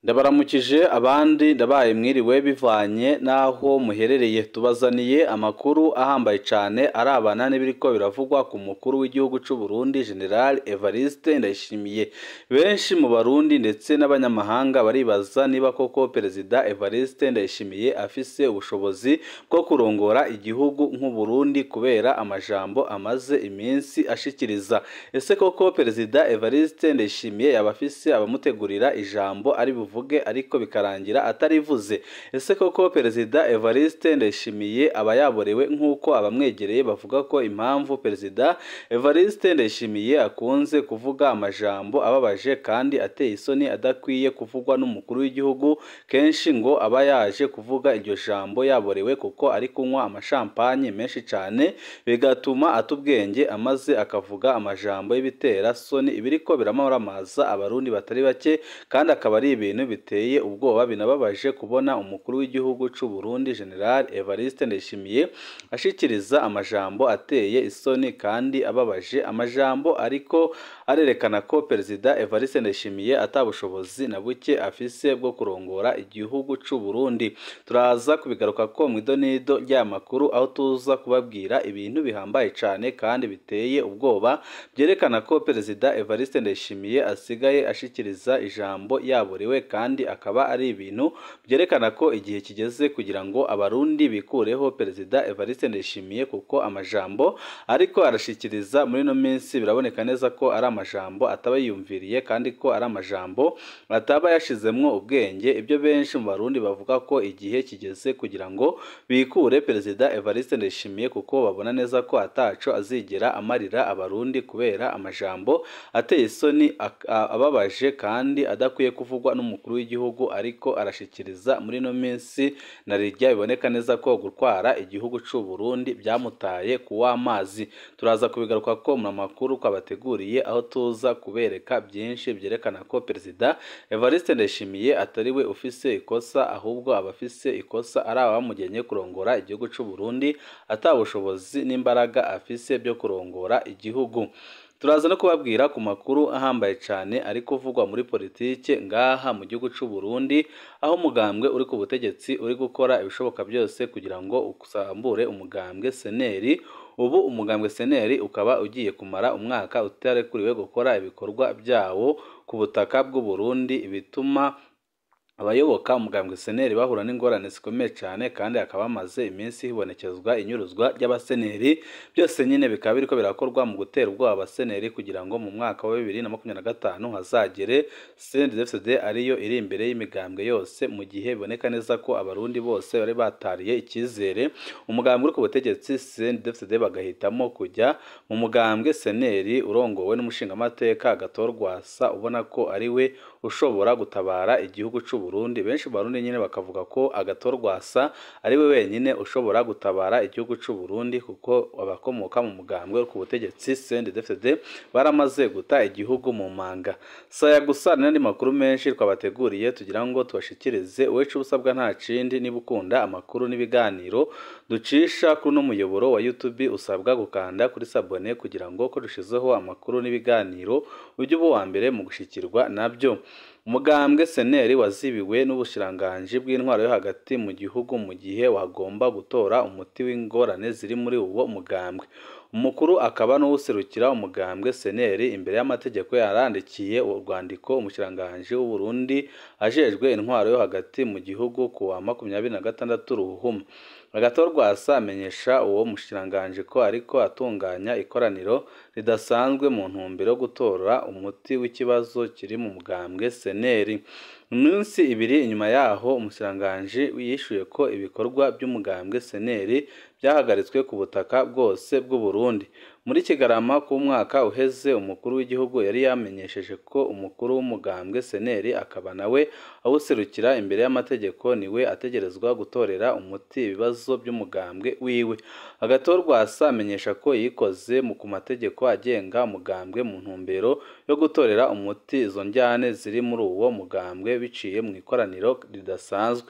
ndabaramukije abandi ndabaye mwiriwe bivanye n'aho muherereye tubazaniye amakuru ahambaye cyane arabana n'ibiriko biravugwa ku mukuru w'igihugu cy'u Burundi General Evariste Ndayishimiye benshi mu barundi ndetse n'abanyamahanga baribaza niba koko perezida Evariste Ndayishimiye afise ubushobozi bwo kurongora igihugu nk'u Burundi kubera amajambo amaze iminsi ashikiriza ese koko perezida Evariste Ndayishimiye yaba afise abamutegurira ijambo ari buvuge ariko bikarangira atarivuze ese koko perezida Evariste Ndayishimiye aba yaborewe nk'uko abamwegereye bavuga ko impamvu perezida Evariste Ndayishimiye akunze kuvuga amajambo ababaje kandi ateye isoni adakwiye kuvugwa n'umukuru w'igihugu kenshi ngo aba yaje kuvuga iryo jambo yaborewe kuko ari kunywa amashampanye menshi cyane bigatuma ata ubwenge amaze akavuga amajambo y'ibitera soni ibiriko biramaramaza abarundi batari bake kandi akaba ari ibintu biteye ubwoba binababaje kubona umukuru w'igihugu cy'u Burundi General Evariste Ndayishimiye ashikiriza amajambo ateye isoni kandi ababaje amajambo ariko arerekana ko perezida Evariste Ndayishimiye atabushobozi na buke afise bwo kurongora igihugu cy'u Burundi turaza kubigaruka ko mu idonido ry'amakuru aho tuza kubabwira ibintu bihambaye cyane kandi biteye ubwoba byerekana ko perezida Evariste Ndayishimiye asigaye ashikiriza ijambo yaborewe kandi akaba ari ibintu byerekana ko igihe kigeze kugira ngo abarundi bikureho perezida Evariste Ndayishimiye kuko amajambo ariko arashikiriza muri ino minsi biraboneka neza ko ari amajambo ataba yiyumviriye kandi ko ari amajambo ataba yashizemwo ubwenge ibyo benshi mu barundi bavuga ko igihe kigeze kugira ngo bikure perezida Evariste Ndayishimiye kuko babona neza ko ataco azigera amarira abarundi kubera amajambo ateye isoni ababaje kandi adakwiye kuvugwa n'umukuru w'igihugu ariko arashikiriza muri ino minsi na rijya biboneka neza ko gutwara igihugu cy'u Burundi byamutaye ku w'amazi turaza kubigaruka ko mu makuru twabateguriye aho tuza kubereka byinshi byerekana ko perezida Evariste Ndayishimiye atari we ufise ikosa ahubwo abafise ikosa ari abamugenye kurongora igihugu cy'u Burundi atabushobozi n'imbaraga afise byo kurongora igihugu turaza no kubabwira ku makuru ahambaye cyane ari kuvugwa muri politike ngaha mu gihugu cy'u Burundi aho umugambwe uri ku butegetsi uri gukora ibishoboka byose kugira ngo usambure umugambwe seneri ubu umugambwe seneri ukaba ugiye kumara umwaka utarekuriwe gukora ibikorwa byawo ku butaka bw'u Burundi bituma abayoboka umugambwe seneri bahura n'ingorane zikomeye cyane kandi hakaba hamaze iminsi hibonekezwa inyuruzwa ry'abaseneri byose nyine bikaba biriko birakorwa mu gutera ubwoba abaseneri kugira ngo mu mwaka wa bibiri na makumyabiri na gatanu hazagere CNDD-FDD ariyo iri imbere y'imigambwe yose mu gihe biboneka neza ko abarundi bose bari batariye icyizere umugambwe uri ku butegetsi CNDD-FDD bagahitamo kujya mu mugambwe seneri urongowe n'umushingamateka Gatorwasa ubona ko ari we ushobora gutabara igihugu cy'u Burundi benshi barundi nyine bakavuga ko agatorwasa ari we wenyine ushobora gutabara igihugu cy'u Burundi kuko abakomoka mu mugambwe ku butegetsi CNDD-FDD baramaze guta igihugu mu manga saya gusa n'andi makuru menshi twabateguriye tugira ngo tubashikirize wecu ubusabwa nta kindi niba ukunda amakuru n'ibiganiro ducisha kuri uno muyoboro wa YouTube usabwa gukanda kuri sabone kugira ngo ko dushizeho amakuru n'ibiganiro ujye uba uwa mbere mu gushikirwa nabyo umugambwe seneri wazibiwe n'ubushiranganji bw'intwaro yo hagati mu gihugu mu gihe wagomba gutora umuti w'ingorane ziri muri uwo mugambwe umukuru akaba n'uwuserukira umugambwe seneri imbere y'amategeko yarandikiye urwandiko umushiranganji w'u Burundi ajejwe intwaro yo hagati mu gihugu ku wa makumyabiri na gatandatu ruhuma agatorwasa amenyesha uwo mushiranganji ko ariko atunganya ikoraniro ridasanzwe mu ntumbero yo gutora umuti w'ikibazo kiri mu mugambwe seneri iminsi ibiri inyuma yaho umushiranganji yishuye ko ibikorwa by'umugambwe seneri byahagaritswe ku butaka bwose bw'u Burundi muri kigarama k'umwaka uheze umukuru w'igihugu yari yamenyesheje ko umukuru w'umugambwe seneri akaba nawe awuserukira imbere y'amategeko niwe ategerezwa gutorera umuti ibibazo by'umugambwe wiwe agatorwasa amenyesha ko yikoze mu ku mategeko agenga umugambwe mu ntumbero yo gutorera umuti izo njyane ziri muri uwo mugambwe biciye mu ikoraniro ridasanzwe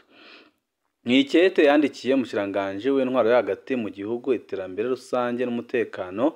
Mwikete yandikiye umushiranganji w'intwaro yo hagati mu gihugu iterambere rusange n'umutekano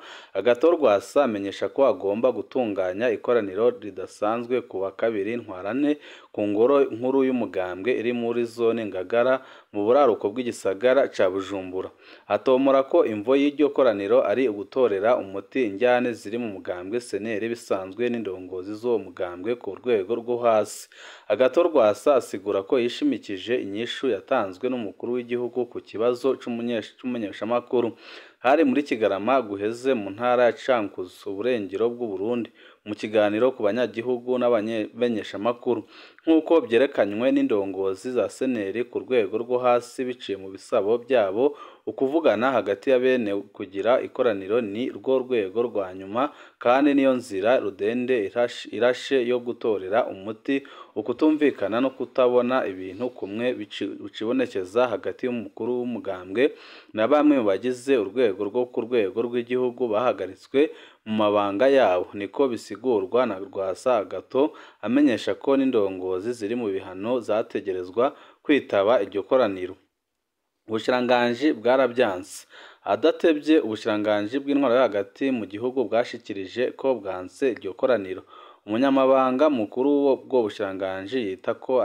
agatorwasa amenyesha ko agomba gutunganya ikoraniro ridasanzwe ku wa kabiri ntwarane ku ngoro nkuru y'umugambwe iri muri zone Ngagara mu buraruko bw'igisagara ca Bujumbura atomora ko imvo y'iryo koraniro ari ugutorera umuti injyane ziri mu mugambwe seneri bisanzwe n'indongozi z'uwo mugambwe ku rwego rwo hasi agato rwasa asigura ko yishimikije inyishu yatanzwe n'umukuru w'igihugu ku kibazo c'umunyeshamakuru hari muri Kigarama guheze mu ntara ya Cankuzo uburengero bw'u Burundi mu kiganiro ku banyagihugu n'abamenyeshamakuru nk'uko byerekanywe n'indongozi za seneri ku rwego rwo hasi biciye mu bisabo byabo ukuvugana hagati ya bene kugira ikoraniro ni rwo rwego rwa nyuma kandi niyo nzira rudende irashe yo gutorera umuti ukutumvikana no kutabona ibintu kumwe bicibonekeza hagati y'umukuru w'umugambwe na bamwe mu bagize urwego rwo ku rwego rw'igihugu bahagaritswe mu mabanga yabo niko bisigurwa na Rwasa Agato amenyesha ko n'indongozi ziri mu bihano zategerezwa kwitaba iryo koraniro ubushiranganji bwarabyanse adatebye ubushiranganji bw'intwaro yo hagati mu gihugu bwashikirije ko bwanse iryo koraniro umunyamabanga mukuru w'ubwo bushiranganji yita ko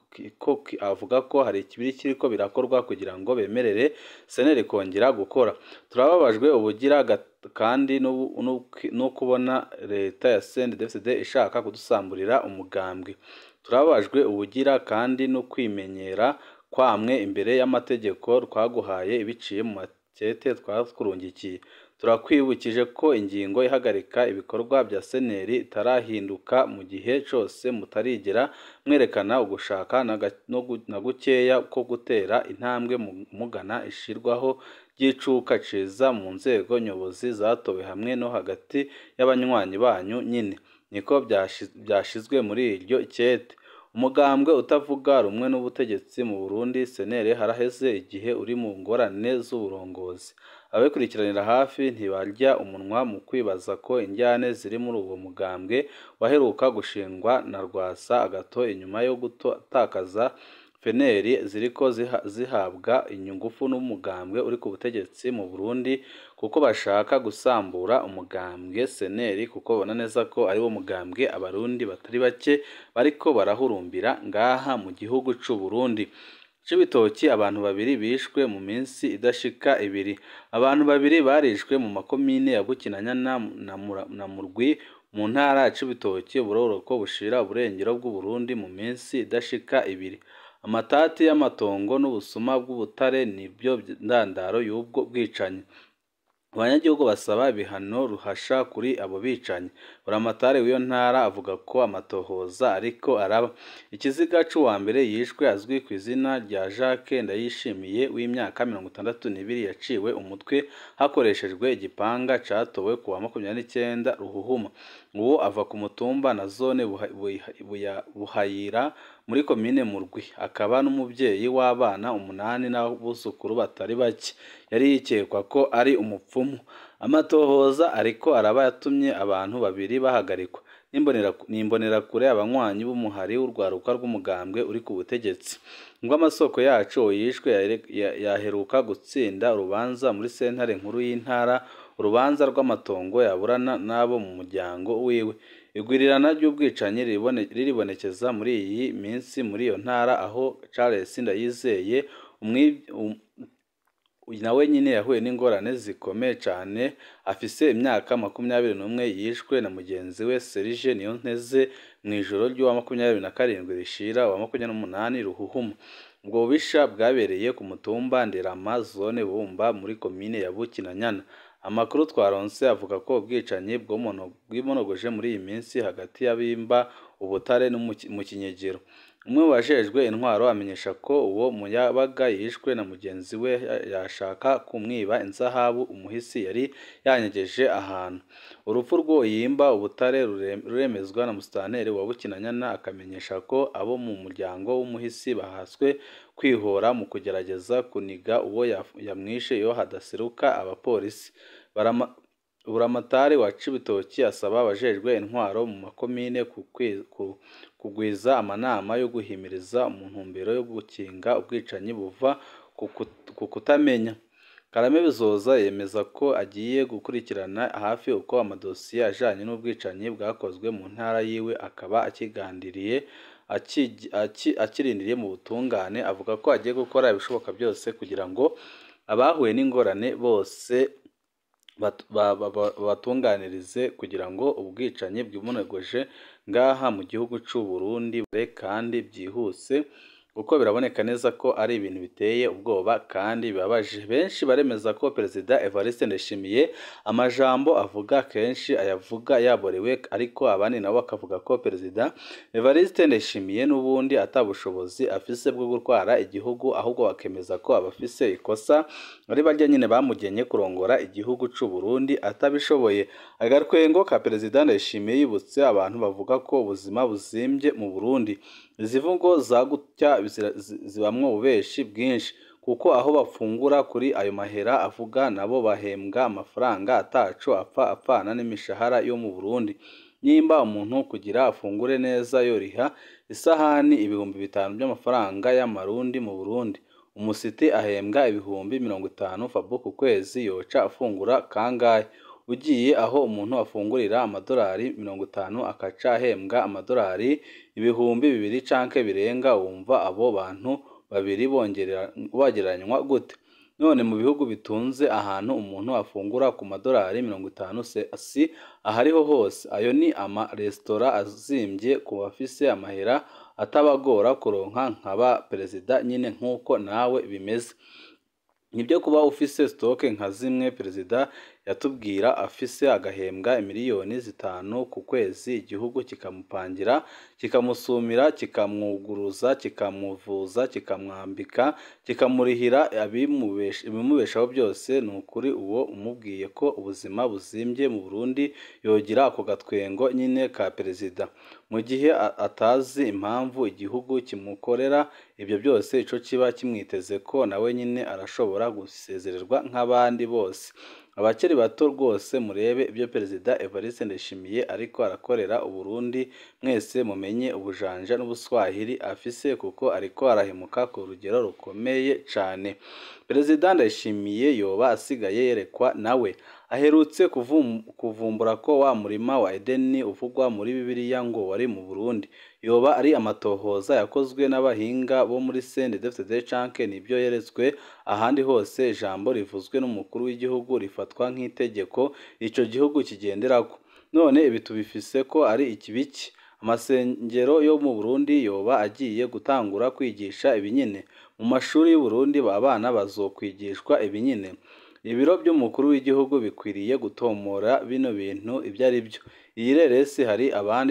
avuga ko hari ikibiri kiriko birakorwa kugira ngo bemerere seneri kongera gukora turababajwe ubugira kandi no kubona leta ya CNDD-FDD ishaka kudusamburira umugambwe turababajwe ubugira kandi no kwimenyera kwamwe imbere y'amategeko twaguhaye biciye mu makete twakurungikiye turakwibukije ko ingingo ihagarika ibikorwa bya seneri itarahinduka mu gihe cyose mutarigera mwerekana ugushaka na gukeya ko gutera intambwe mugana ishirwaho ry'icuka ciza mu nzego nyobozi zatowe hamwe no hagati y'abanywanyi banyu nyine niko byashizwe muri iryo kete umugambwe utavuga rumwe n'ubutegetsi mu Burundi senere haraheze igihe uri mu ngorane z'uburongozi ababikurikiranira hafi ntibarya umunwa mu kwibaza ko injyane ziri muri uwo mugambwe waheruka gushingwa na Rwasa agato inyuma yo gutakaza feneri ziriko zihabwa inyungufu n'umugambwe uri ku butegetsi mu Burundi kuko bashaka gusambura umugambwe seneri kuko babona neza ko ari wo mugambwe abarundi batari bake bariko barahurumbira ngaha mu gihugu c'u Burundi Cibitoki abantu babiri bishwe mu minsi idashika ibiri abantu babiri barishwe mu makomine ya Bukinanyana na Murwi mu ntara ya Cibitoki uburoroko bushira uburengero bw'u Burundi mu minsi idashika ibiri amatati y'amatongo n'ubusuma bw'ubutare nibyo ndandaro y'ubwo bwicanyi abanyagihugu basaba ibihano ruhasha kuri abo bicanyi buramatari w'iyo ntara avuga ko amatohoza ariko araba ikiziga c'uwa mbere yishwe azwi ku izina rya Jacques Ndayishimiye w'imyaka mirongo itandatu n'ibiri yaciwe umutwe hakoreshejwe igipanga catowe ku wa makumyabiri n'icyenda Ruhuhuma uwo ava ku mutumba na zone Buhayira muri komine Murwi akaba n'umubyeyi w'abana umunani n'abuzukuru batari bake yari yikekwa ko ari umupfumu amatohoza ariko araba yatumye abantu babiri bahagarikwa n'imbonerakure abanywanyi b'umuhari w'urwaruka rw'umugambwe uri ku butegetsi ngo amasoko yacu yishwe yaheruka gutsinda urubanza muri sentare nkuru y'intara urubanza rw'amatongo yaburana n'abo mu muryango wiwe igwirirana ry'ubwicanyi riribonekeza muri iyi minsi muri iyo ntara aho Charles Ndayizeye nawe nyine yahuye n'ingorane zikomeye cyane afise imyaka makumyabiri n'umwe yishwe na mugenzi we Serge Niyonteze mu ijoro ry'uwa makumyabiri na karindwi rishira uwa makumyabiri n'umunani Ruhuhuma ubwo bubisha bwabereye ku mutumba Nderama zone Bumba muri komine ya Bukinanyana amakuru twaronse avuga ko ubwicanyi bwimonogoje muri iyi minsi hagati y'abimba ubutare no mu kinyegero umwe mu bajejwe intwaro amenyesha ko uwo muyabaga yishwe na mugenzi we yashaka kumwiba inzahabu umuhisi yari yanyegeje ahantu urupfu rw'uwo yimba ubutare ruremezwa na musitanteri wa bukinanyana akamenyesha ko abo mu muryango w'umuhisi bahaswe kwihora mu kugerageza kuniga uwo yamwishe iyo hadaseruka abapolisi buramatari wa cibitoki asaba abajejwe intwaro mu makomine kugwiza amanama yo guhimiriza mu ntumbero yo gukinga ubwicanyi buva ku kutamenya karame bizoza yemeza ko agiye gukurikirana hafi uko amadosiye ajanye n'ubwicanyi bwakozwe mu ntara yiwe akaba akigandiriye akirindiriye mu butungane avuga ko agiye gukora ibishoboka byose kugira ngo abahuye n'ingorane bose babatunganirize kugira ngo ubwicanyi bwimunegoje ngaha mu gihugu cy'u Burundi kandi byihuse kuko biraboneka neza ko ari ibintu biteye ubwoba kandi bibabaje benshi baremeza ko perezida Evariste Ndayishimiye amajambo avuga kenshi ayavuga yaborewe ariko abandi nabo bakavuga ko perezida Evariste Ndayishimiye n'ubundi atabushobozi afise bwo gutwara igihugu ahubwo bakemeza ko abafise ikosa ari barya nyine bamugenye kurongora igihugu cy'u Burundi atabishoboye agatwengo ka perezida Ndayishimiye yibutse abantu bavuga ko ubuzima buzimbye mu Burundi izi mvugo za gutya zibamwo ububeshi bwinshi kuko aho bafungura kuri ayo mahera avuga nabo bahembwa amafaranga ataco apfa apfana n'imishahara yo mu Burundi nimba umuntu kugira afungure neza yoriha isahani ibihumbi bitanu by'amafaranga y'amarundi mu Burundi umusiti ahembwa ibihumbi mirongo itanu fabo ku kwezi yoca afungura kangahe ugiye aho umuntu afungurira amadolari mirongo itanu akaca ahembwa amadolari ibihumbi bibiri canke birenga wumva abo bantu babiri bongeranywa gute none mu bihugu bitunze ahantu umuntu afungura ku madolari mirongo itanu si ahariho hose ayo ni amaresitora azimbye ku bafise amahera atabagora kuronka nkaba perezida nyine nk'uko nawe bimeze nibyo kuba ufise sitoke nka zimwe perezida yatubwira afise agahembwa miliyoni zitanu ku kwezi igihugu kikamupangira kikamusumira kikamwuguruza kikamuvuza kikamwambika kikamurihira ibimubeshaho byose ni ukuri uwo umubwiye ko ubuzima buzimbye mu Burundi yogira ako gatwengo nyine ka perezida mu gihe atazi impamvu igihugu kimukorera ibyo byose ico kiba kimwiteze ko nawe nyine arashobora gusezererwa nk'abandi bose abakiri bato rwose murebe ibyo perezida Evariste Ndayishimiye ariko arakorera uburundi mwese mumenye ubujanja n'ubuswahili afise kuko ariko arahemuka ku rugero rukomeye cane perezida Ndayishimiye yoba asigaye yerekwa nawe aherutse kuvumbura ko wa murima wa Edeni uvugwa muri Bibiliya ngo wari mu Burundi yoba ari amatohoza yakozwe n'abahinga bo muri CNDD-FDD canke nibyo yeretswe ahandi hose ijambo rivuzwe n'umukuru w'igihugu rifatwa nk'itegeko ico gihugu kigenderako none ibi tubifise ko ari ikibiki amasengero yo mu Burundi yoba agiye gutangura kwigisha ibinyine mu mashuri y'u Burundi abana bazokwigishwa ibinyine ibiro by'umukuru w'igihugu bikwiriye gutomora bino bintu ibyo ari byo iyi reresi hari abandi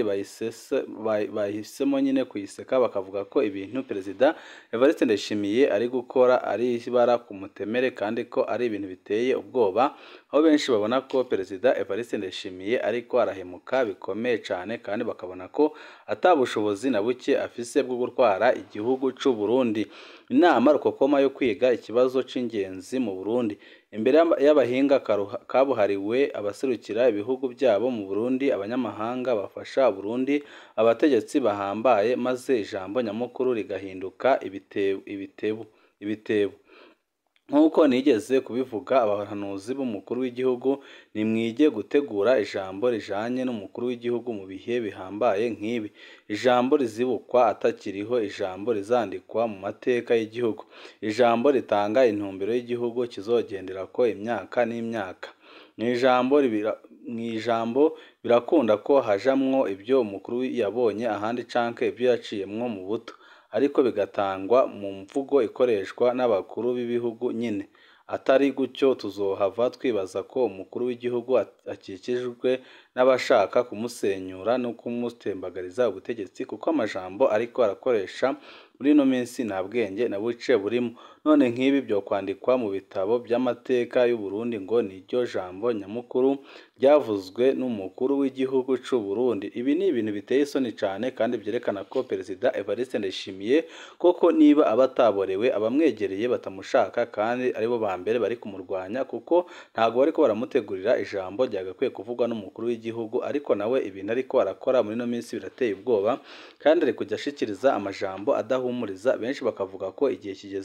bahisemo nyine kuyiseka bakavuga ko ibintu perezida Evariste Ndayishimiye ari gukora ari ibara ku mutemere kandi ko ari ibintu biteye ubwoba aho benshi babona ko perezida Evariste Ndayishimiye ariko arahemuka bikomeye cyane kandi bakabona ko atabushobozi na buke afise bwo gutwara igihugu cy'u Burundi inama rukokoma yo kwiga ikibazo c'ingenzi mu Burundi imbere y'abahinga kabuhariwe abaserukira ibihugu byabo mu Burundi abanyamahanga bafasha Burundi abategetsi bahambaye maze ijambo nyamukuru rigahinduka ibitebo ibitebo ibitebo nk'uko nigeze kubivuga abahanuzi b'umukuru w'igihugu nimwige gutegura ijambo rijanye n'umukuru w'igihugu mu bihe bihambaye nk'ibi ijambo rizibukwa atakiriho ijambo rizandikwa mu mateka y'igihugu ijambo ritanga intumbero y'igihugu kizogendera ko imyaka n'imyaka mu ijambo mu ijambo birakunda ko hajamwo ibyo umukuru yabonye ahandi canke ibyo yaciyemwo mu buto ariko bigatangwa mu mvugo ikoreshwa n'abakuru b'ibihugu nyine atari gutyo tuzohava twibaza ko umukuru w'igihugu akikijwe n'abashaka kumusenyura no kumutembagariza ubutegetsi kuko amajambo ariko arakoresha muri ino minsi nta bwenge na buce burimo none nk'ibi byo kwandikwa mu bitabo by'amateka y'u Burundi ngo ni ryo jambo nyamukuru ryavuzwe n'umukuru w'igihugu cy'u Burundi ibi ni ibintu biteye isoni cyane kandi byerekana ko perezida Evariste Ndayishimiye koko niba abataborewe abamwegereye batamushaka kandi aribo ba mbere bari kumurwanya kuko ntabwo bariko baramutegurira ijambo ryagakwiye kuvugwa n'umukuru w'igihugu ariko nawe ibintu ariko arakora muri ino minsi birateye ubwoba kandi ari kujya ashikiriza amajambo adahumuriza benshi bakavuga ko igihe kigeze kugira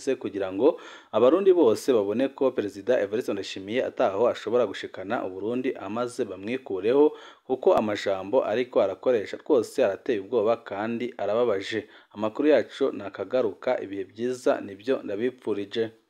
kugira ngo abarundi bose babone ko perezida Evariste Ndayishimiye ataho ashobora gushikana Uburundi amaze bamwikureho kuko amajambo ariko arakoresha rwose arateye ubwoba kandi arababaje amakuru yacu nakagaruka ibihe byiza nibyo ndabipfurije